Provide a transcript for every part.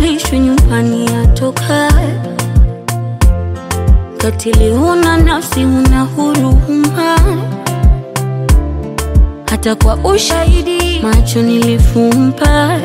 alishwe nyumbani atokae. Katili huna nafsi, huna huruma, hata kwa ushahidi macho nilifumba.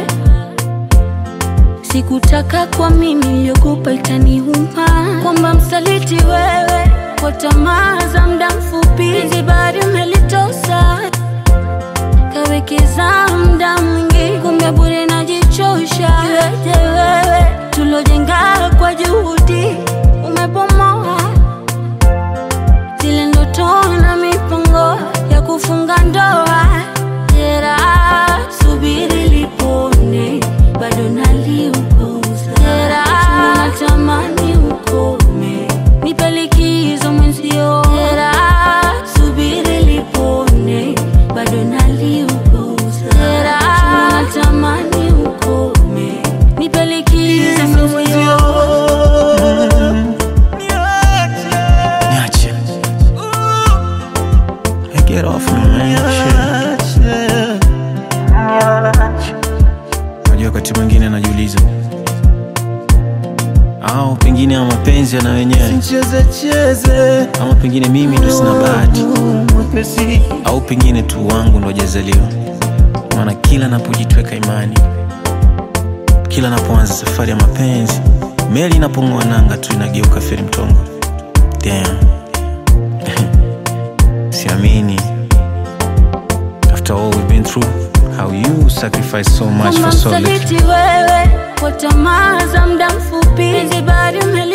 Sikutaka kwa mimi niliogopa itaniuma, kwamba msaliti wewe kwa tamaa za muda mfupi, zibari umelitosa kawekeza muda mwingi, kumbe bure najichosha. Iweje wewe tulojenga kwa juhudi umebomoa zile ndoto na mipango ya kufunga ndoa. Jeraha subiri lipone, bado naliuguza. Jeraha natamani ukome, nipe likizo mwenzio. Jeraha subiri lipone, bado naliuguza. Jeraha natamani ukome, nipe likizo mwenzio. Niache. Hey, get off me, man. Shit. Unajua wakati mwingine najiuliza au pengine ama mapenzi yana wenyewe Cheze cheze ama pengine mimi ndo sina bahati mwepesi au pengine tu wangu ndo hajazaliwa maana kila napojitweka imani kila napoanza safari ya mapenzi meli inapong'oa nanga tu inageuka feri mtongo Damn. siamini after all we've been through how you sacrifice so much kwamba for so little msaliti wewe kwa tamaa za muda mfupi, zibari ume